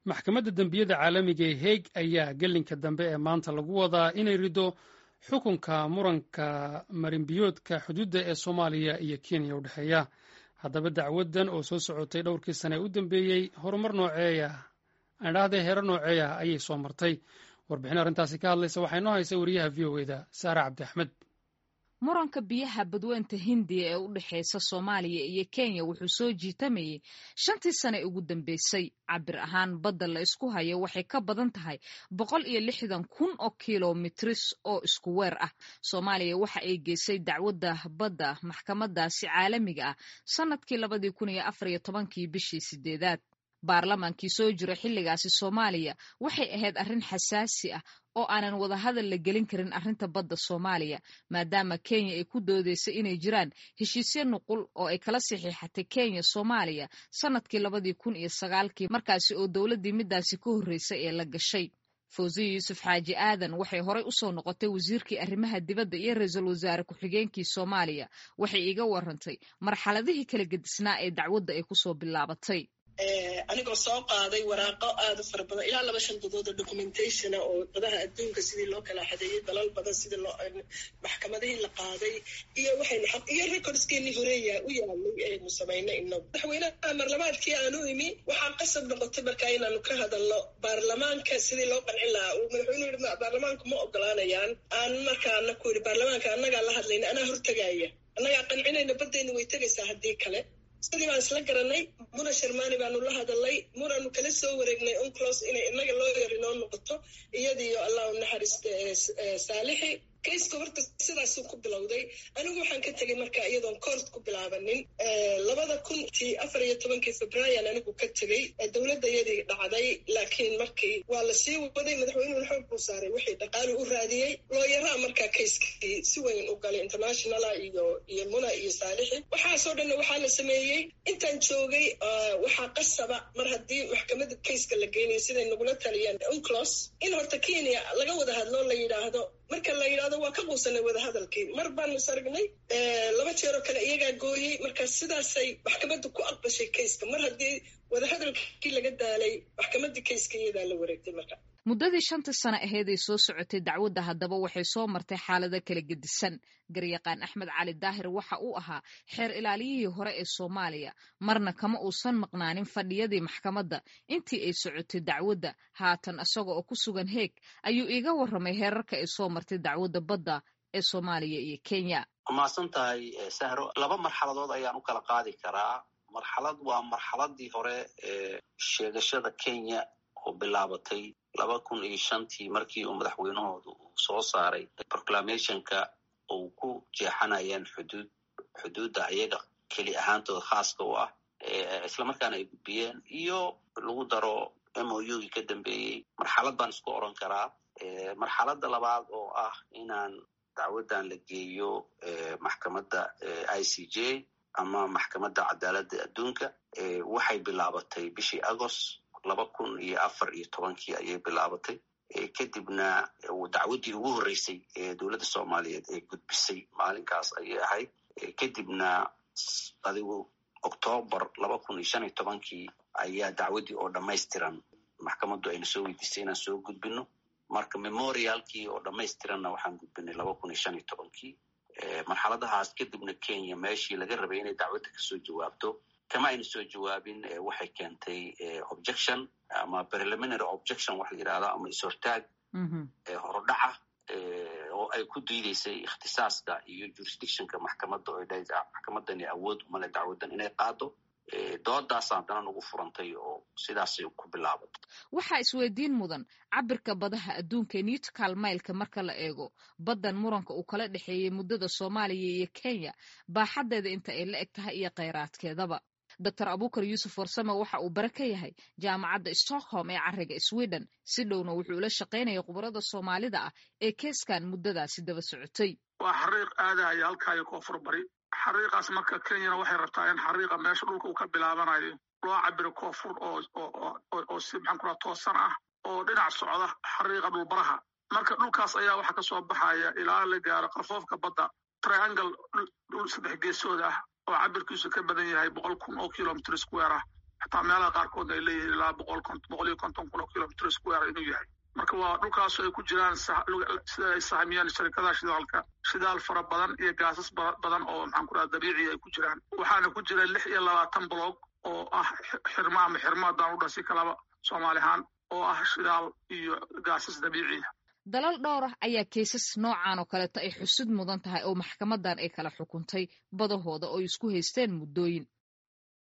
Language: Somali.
maxkamadda dembiyada caalamiga ee heeg ayaa gelinka dambe ee maanta lagu wadaa inay rido xukunka muranka marinbiyoodka xuduudda ee soomaaliya iyo kenya u dhexeeya haddaba dacwaddan oo soo socotay dhowrkii sane u dambeeyey horumar nooceeya aandhahdee heero nooceeya ayay soo martay warbixin arrintaasi ka hadlaysa waxaa inoo haysa wariyaha v o eda saare cabdi axmed muranka biyaha badweynta hindiya ee u dhexeysa soomaaliya iyo kenya wuxuu soo jiitamayey shantii sane ugu dambeysay cabir ahaan badda la isku hayo waxay ka badan tahay boqol iyo lixdan kun oo kilomitris oo isku weer ah soomaaliya waxa ay geysay dacwadda badda maxkamadaasi caalamiga ah sannadkii labadii kun iyo afar iyo tobankii bishii sideedaad baarlamaankii soo jira xilligaasi soomaaliya waxay ahayd arrin xasaasi ah oo aanan wadahadal la gelin karin arrinta badda soomaaliya maadaama kenya ay ku doodeysa inay jiraan heshiisyo nuqul oo ay kala saxiixatay kenya soomaaliya sannadkii labadii kun iyo sagaalkii markaasi oo dowladdii midaasi ka horreysay ee la gashay fawsiya yuusuf xaaji aadan waxay horey usoo noqotay wasiirkii arrimaha dibadda iyo ra-iisul wasaare ku-xigeenkii soomaaliya waxay iga warantay marxaladihii kala gedisnaa ee dacwadda ay kusoo bilaabatay anigoo soo qaaday waraaqo aada u fara badan ilaa laba shan dadood oo documentationa oo dadaha adduunka sidii loo kala xadeeyey dalal badan sidii loo maxkamadihii la qaaday iyo waxaynu iyo recordskeenii horeeya u yaalay aynu samaynay inagu madaxweynaha marlamaadkii aanu imi waxaa qasab noqotay markaa inaanu ka hadalno baarlamaanka sidii loo qancin lahaa uu madaxweynuhu yihi baarlamaanku ma ogolaanayaan aan markaa ana ku yidhi baarlamaanka annagaa la hadlayna anaa hortagaaya annagaa qancinayna baddaynu way tegaysaa haddii kale sidii baan isla garanay muna sharmani baanu la hadalnay munaanu kala soo wareegnay unclos inay inaga loo yari noo noqoto iyadiiyo allah u naxariista saalixi kayska horta sidaasuu ku bilowday anigu waxaan ka tegay marka iyadoon coort ku bilaabanin labada kuntii afar iyo tobankii febraayan anigu ka tegey dowladda iyadii dhacday laakiin markii waa la sii waday madaxweynuhu xoog buu saaray wixii dhaqaali u raadiyey looyaraa markaa kayskii si weyn u galay internationala iyo iyo muna iyo saalixi waxaasoo dhanna waxaa la sameeyey intaan joogay waxaa qasaba mar haddii maxkamadda kayska la geynayo siday nagula taliyeen unclos in horta kenya laga wada hadlo la yidhaahdo marka la yidhahdo waa ka quusanay wadahadalkii mar baanu is aragnay laba jeeroo kale iyagaa gooyey marka sidaasay maxkamadda ku aqbashay kayska mar haddii wadahadalkii laga daalay maxkamaddii kayska iyadaa la wareegtay marka muddadii shantii sano aheed ay soo socotay dacwadda haddaba waxay soo martay xaalado kala gedisan garyaqaan axmed cali daahir waxa uu ahaa xeer ilaaliyihii hore ee soomaaliya marna kama uusan maqnaanin fadhiyadii maxkamadda intii ay socotay dacwadda haatan isaga oo ku sugan heeg ayuu iiga warramay heerarka ay soo martay dacwadda badda ee soomaaliya iyo kenya mahadsan tahay sahro laba marxaladood ayaan u kala qaadi karaa marxalad waa marxaladii hore ee sheegashada kenya oo bilaabatay laba kun iyo shantii markii uu madaxweynahooda uu soo saaray proclamationka uu ku jeexanayeen xuduud xuduudda ayaga keli ahaantooda khaaska u ah islamarkaana ay gudbiyeen iyo lagu daro m o u gii ka dambeeyey marxalad baan isku oran karaa marxaladda labaad oo ah inaan dacwaddan la geeyo maxkamadda i c j ama maxkamadda cadaaladda adduunka waxay bilaabatay bishii agost laba kun iyo afar iyo tobankii ayay bilaabatay kadibna dacwaddii ugu horreysay ee dowladda soomaaliyeed ee gudbisay maalinkaas ayay ahayd kadibna adigu octoobar laba kun iyo shan iyo tobankii ayaa dacwaddii oo dhammaystiran maxkamaddu ayna soo weydiisay inaan soo gudbino marka memorialkii oo dhammaystiranna waxaan gudbinay laba kun iyo shan iyo tobankii marxaladahaas kadibna kenya meeshii laga rabay inay dacwadda kasoo jawaabto kama ayna soo jawaabin waxay keentay objection ama preliminary objection waxa la yidhahda ama is-hortaag horodhaca oo ay ku diideysay ikhtisaaska iyo jurisdictionka maxkamadda oo dha maxkamadani awood umale dacwaddan inay qaado doodaas haddana nagu furantay oo sidaasay ku bilaabatay waxaa isweydiin mudan cabirka badaha adduunka newtcal mailka marka la eego baddan muranka uu kala dhexeeyey muddada soomaaliya iyo kenya baaxaddeeda inta ay la eg tahay iyo kheyraadkeedaba doctor abukar yuusuf warsame waxa uu bare ka yahay jaamacadda stockholm ee cariga sweden si dhowna wuxuu ula shaqaynaya khubarada soomaalida ah ee keeskan muddadaasi daba socotay waa xariiq aadahaya halkaayo koonfur bari xariiqaas marka kenyana waxay rabtaa in xariiqa meesha dhulka uu ka bilaabanayo loo cabiro koonfur oo si maxaan ku raha toosan ah oo dhinac socda xariiqa dhulbaraha marka dhulkaas ayaa waxaa kasoo baxaya ilaa la gaaro qarfoofka badda triangle dhul saddex geesood ah oo cabirkiisu ka badan yahay boqol kun oo kilomitr square ah xataa meelaha qaarkoodna ay leeyihiin ilaa boqol boqol iyo konton kun oo kilomitr square inuu yahay marka waa dhulkaasoo ay ku jiraan sida ay sahmiyeen sharikadaha shidaalka shidaal fara badan iyo gaasas badan oo maxaan ku raha dabiiciya ay ku jiraan waxaana ku jira lix iyo labaatan bloog oo ah xirmo ama xirmo haddaan u dhasi kalaba soomaali ahaan oo ah shidaal iyo gaasas dabiiciya dalal dhowr ah ayaa kaysas noocan oo kaleeto ay xusud mudan tahay oo maxkamadan ay kala xukuntay badahooda oo isku haysteen muddooyin